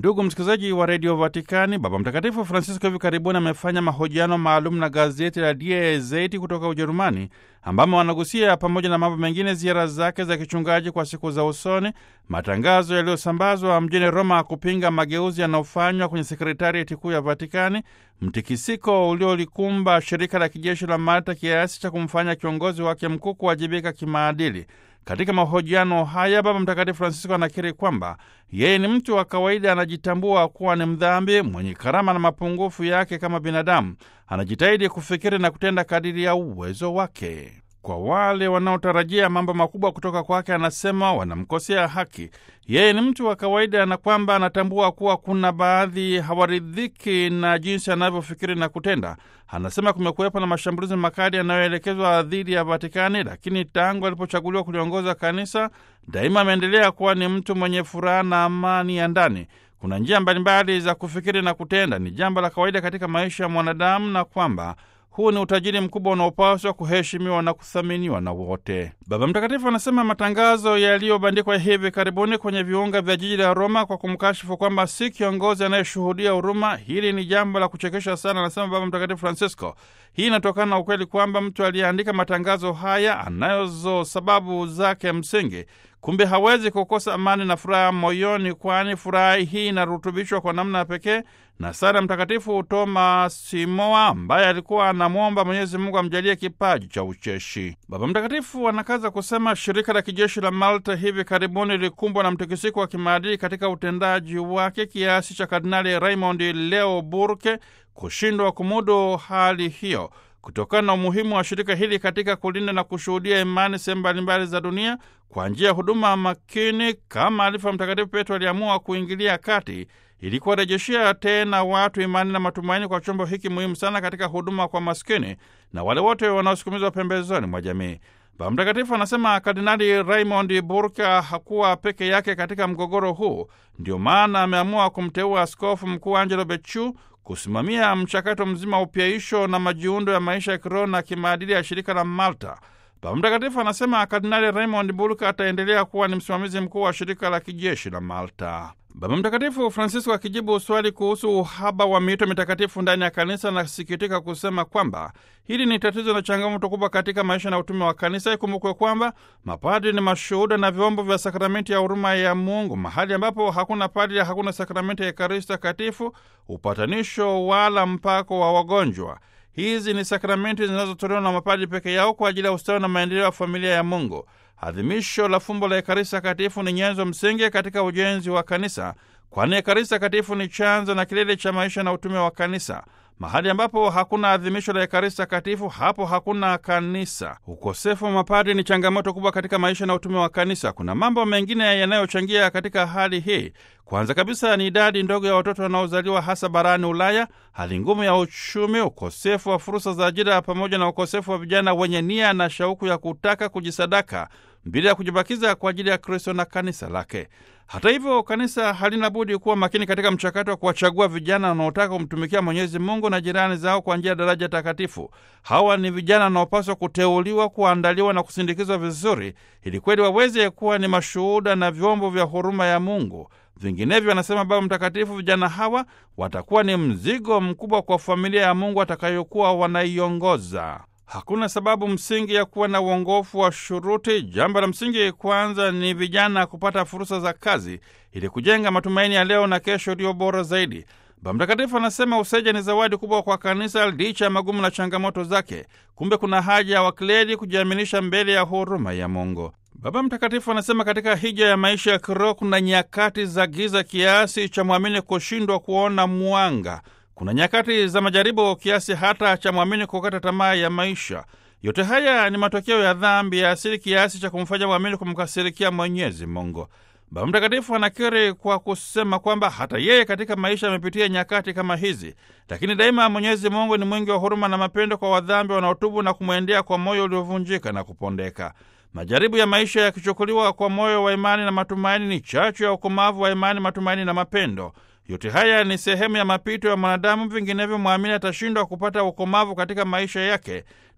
Ndugu msikilizaji wa redio Vatikani, Baba Mtakatifu Francisco hivi karibuni amefanya mahojiano maalum na gazeti la Die Zeit kutoka Ujerumani, ambamo wanagusia pamoja na mambo mengine ziara zake za kichungaji kwa siku za usoni, matangazo yaliyosambazwa mjini Roma kupinga mageuzi yanayofanywa kwenye sekretarieti kuu ya Vatikani, mtikisiko uliolikumba shirika la kijeshi la Malta kiasi cha kumfanya kiongozi wake mkuu kuwajibika kimaadili. Katika mahojiano haya Baba Mtakatifu Francisco anakiri kwamba yeye ni mtu wa kawaida, anajitambua kuwa ni mdhambi mwenye karama na mapungufu yake kama binadamu. Anajitahidi kufikiri na kutenda kadiri ya uwezo wake. Kwa wale wanaotarajia mambo makubwa kutoka kwake, anasema wanamkosea haki. Yeye ni mtu wa kawaida na kwamba anatambua kuwa kuna baadhi hawaridhiki na jinsi anavyofikiri na kutenda. Anasema kumekuwepo na mashambulizi makali yanayoelekezwa dhidi ya Vatikani, lakini tangu alipochaguliwa kuliongoza kanisa, daima ameendelea kuwa ni mtu mwenye furaha na amani ya ndani. Kuna njia mbalimbali za kufikiri na kutenda, ni jambo la kawaida katika maisha ya mwanadamu, na kwamba huu ni utajiri mkubwa unaopaswa kuheshimiwa na kuthaminiwa na wote. Baba Mtakatifu anasema matangazo yaliyobandikwa hivi karibuni kwenye viunga vya jiji la Roma kwa kumkashifu kwamba si kiongozi anayeshuhudia huruma, hili ni jambo la kuchekesha sana, anasema Baba Mtakatifu Francisco. Hii inatokana na ukweli kwamba mtu aliyeandika matangazo haya anayozo sababu zake msingi kumbe hawezi kukosa amani na furaha moyoni, kwani furaha hii inarutubishwa kwa namna ya pekee na sala Mtakatifu Thomas Simoa ambaye alikuwa anamwomba Mwenyezi Mungu amjalie kipaji cha ucheshi. Baba Mtakatifu anakaza kusema shirika la kijeshi la Malta hivi karibuni lilikumbwa na mtikisiko wa kimaadili katika utendaji wake kiasi cha Kardinali Raymond Leo Burke kushindwa kumudu hali hiyo. Kutokana na umuhimu wa shirika hili katika kulinda na kushuhudia imani sehemu mbalimbali za dunia kwa njia ya huduma makini, kama alivyo Mtakatifu Petro aliamua kuingilia kati ili kuwarejeshea tena watu imani na matumaini kwa chombo hiki muhimu sana katika huduma kwa maskini na wale wote wanaosukumizwa pembezoni mwa jamii. Baba Mtakatifu anasema Kardinali Raymond Burke hakuwa peke yake katika mgogoro huu, ndio maana ameamua kumteua Askofu Mkuu Angelo Becciu kusimamia mchakato mzima wa upyaisho na majiundo ya maisha ya kiroho na kimaadili ya shirika la Malta. Baba Mtakatifu anasema Kardinali Raymond Burke ataendelea kuwa ni msimamizi mkuu wa shirika la kijeshi la Malta. Baba Mtakatifu Francisco akijibu swali kuhusu uhaba wa miito mitakatifu ndani ya kanisa, anasikitika kusema kwamba hili ni tatizo na changamoto kubwa katika maisha na utume wa kanisa. Ikumbukwe kwamba mapadri ni mashuhuda na vyombo vya sakramenti ya huruma ya Mungu. Mahali ambapo hakuna padri, hakuna sakramenti ya Ekaristi Takatifu, upatanisho wala mpako wa wagonjwa. Hizi ni sakramenti zinazotolewa na mapadri peke yao kwa ajili ya ustawi na maendeleo ya familia ya Mungu. Adhimisho la fumbo la Ekaristi Takatifu ni nyenzo msingi katika ujenzi wa kanisa, kwani Ekaristi Takatifu ni chanzo na kilele cha maisha na utume wa kanisa. Mahali ambapo hakuna adhimisho la Ekaristi Takatifu, hapo hakuna kanisa. Ukosefu wa mapadri ni changamoto kubwa katika maisha na utume wa kanisa. Kuna mambo mengine yanayochangia katika hali hii. Kwanza kabisa ni idadi ndogo ya watoto wanaozaliwa hasa barani Ulaya, hali ngumu ya uchumi, ukosefu wa fursa za ajira, pamoja na ukosefu wa vijana wenye nia na shauku ya kutaka kujisadaka bila ya kujibakiza kwa ajili ya Kristo na kanisa lake. Hata hivyo, kanisa halina budi kuwa makini katika mchakato wa kuwachagua vijana wanaotaka kumtumikia Mwenyezi Mungu na jirani zao kwa njia ya daraja takatifu. Hawa ni vijana wanaopaswa kuteuliwa, kuandaliwa na kusindikizwa vizuri, ili kweli waweze kuwa ni mashuhuda na vyombo vya huruma ya Mungu. Vinginevyo, anasema Baba Mtakatifu, vijana hawa watakuwa ni mzigo mkubwa kwa familia ya Mungu atakayokuwa wanaiongoza. Hakuna sababu msingi ya kuwa na uongofu wa shuruti. Jambo la msingi kwanza ni vijana kupata fursa za kazi ili kujenga matumaini ya leo na kesho iliyo bora zaidi. Baba Mtakatifu anasema useja ni zawadi kubwa kwa kanisa licha ya magumu na changamoto zake. Kumbe kuna haja ya wakleri kujiaminisha mbele ya huruma ya Mungu. Baba Mtakatifu anasema katika hija ya maisha ya kiroho kuna nyakati za giza kiasi cha mwamini kushindwa kuona mwanga. Kuna nyakati za majaribu kiasi hata cha mwamini kukata tamaa ya maisha. Yote haya ni matokeo ya dhambi ya asili kiasi cha kumfanya mwamini kumkasirikia Mwenyezi Mungu. Baba Mtakatifu anakiri kwa kusema kwamba hata yeye katika maisha amepitia nyakati kama hizi, lakini daima Mwenyezi Mungu ni mwingi wa huruma na mapendo kwa wadhambi wanaotubu na kumwendea kwa moyo uliovunjika na kupondeka. Majaribu ya maisha yakichukuliwa kwa moyo wa imani na matumaini ni chachu ya ukomavu wa imani, matumaini na mapendo. Yote haya ni sehemu ya mapito ya mwanadamu, vinginevyo mwamini atashindwa kupata ukomavu katika maisha yake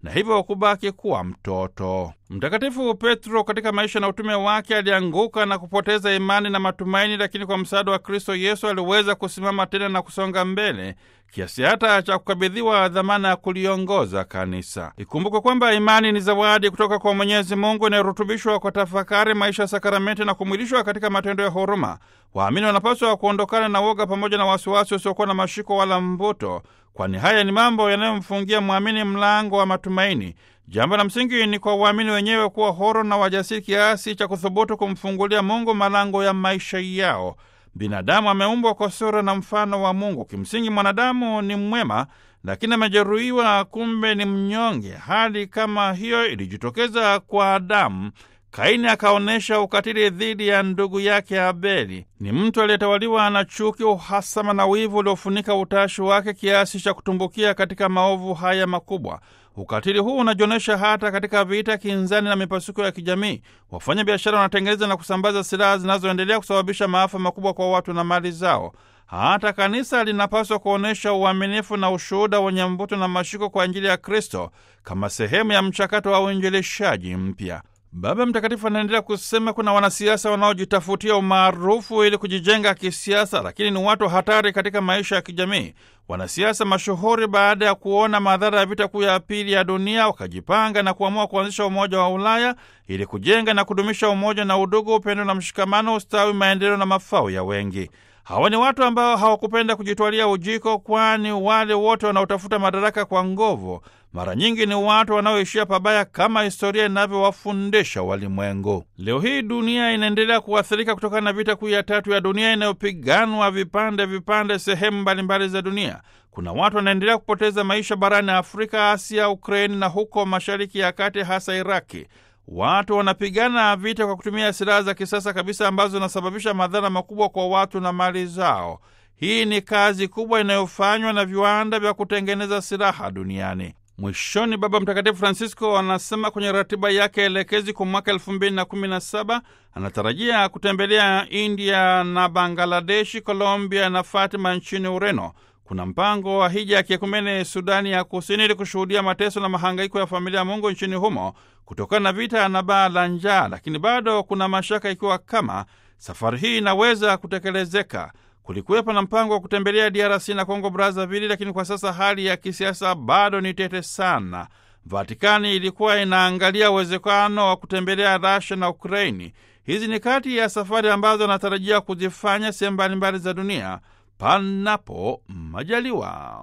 na hivyo kubaki kuwa mtoto. Mtakatifu Petro katika maisha na utume wake alianguka na kupoteza imani na matumaini, lakini kwa msaada wa Kristo Yesu aliweza kusimama tena na kusonga mbele kiasi hata cha kukabidhiwa dhamana ya kuliongoza kanisa. Ikumbukwe kwamba imani ni zawadi kutoka kwa Mwenyezi Mungu inayorutubishwa kwa tafakari, maisha ya sakramenti na kumwilishwa katika matendo ya huruma. Waamini wanapaswa kuondokana na woga pamoja na wasiwasi usiokuwa na mashiko wala mvuto, kwani haya ni mambo yanayomfungia mwamini mlango wa matumaini. Jambo la msingi ni kwa waamini wenyewe kuwa huru na wajasiri kiasi cha kuthubutu kumfungulia Mungu malango ya maisha yao. Binadamu ameumbwa kwa sura na mfano wa Mungu. Kimsingi mwanadamu ni mwema, lakini amejeruhiwa, kumbe ni mnyonge. Hali kama hiyo ilijitokeza kwa Adamu. Kaini akaonyesha ukatili dhidi ya ndugu yake Abeli. Ni mtu aliyetawaliwa na chuki, uhasama na wivu uliofunika utashi wake kiasi cha kutumbukia katika maovu haya makubwa. Ukatili huu unajionyesha hata katika vita, kinzani na mipasuko ya kijamii. Wafanya biashara wanatengeneza na kusambaza silaha zinazoendelea kusababisha maafa makubwa kwa watu na mali zao. Hata kanisa linapaswa kuonyesha uaminifu na ushuhuda wenye mvuto na mashiko kwa Injili ya Kristo kama sehemu ya mchakato wa uinjilishaji mpya. Baba Mtakatifu anaendelea kusema kuna wanasiasa wanaojitafutia umaarufu ili kujijenga kisiasa, lakini ni watu hatari katika maisha ya kijamii. Wanasiasa mashuhuri, baada ya kuona madhara ya vita kuu ya pili ya dunia, wakajipanga na kuamua kuanzisha Umoja wa Ulaya ili kujenga na kudumisha umoja na udugu, upendo na mshikamano, ustawi, maendeleo na mafao ya wengi. Hawa ni watu ambao hawakupenda kujitwalia ujiko, kwani wale wote wanaotafuta madaraka kwa nguvu mara nyingi ni watu wanaoishia pabaya kama historia inavyowafundisha walimwengu. Leo hii dunia inaendelea kuathirika kutokana na vita kuu ya tatu ya dunia inayopiganwa vipande vipande sehemu mbalimbali za dunia. Kuna watu wanaendelea kupoteza maisha barani Afrika, Asia, Ukraini na huko Mashariki ya Kati, hasa Iraki. Watu wanapigana vita kwa kutumia silaha za kisasa kabisa ambazo zinasababisha madhara makubwa kwa watu na mali zao. Hii ni kazi kubwa inayofanywa na viwanda vya kutengeneza silaha duniani. Mwishoni, Baba Mtakatifu Francisco anasema kwenye ratiba yake elekezi kwa mwaka elfu mbili na kumi na saba anatarajia kutembelea India na Bangladeshi, Colombia na Fatima nchini Ureno. Kuna mpango wa hija ya kiekumene Sudani ya Kusini ili kushuhudia mateso na mahangaiko ya familia ya Mungu nchini humo kutokana na vita na baa la njaa, lakini bado kuna mashaka ikiwa kama safari hii inaweza kutekelezeka. Kulikuwepo na mpango wa kutembelea DRC na Kongo Brazzaville, lakini kwa sasa hali ya kisiasa bado ni tete sana. Vatikani ilikuwa inaangalia uwezekano wa kutembelea Russia na Ukraini. Hizi ni kati ya safari ambazo anatarajia kuzifanya sehemu mbalimbali za dunia panapo majaliwa.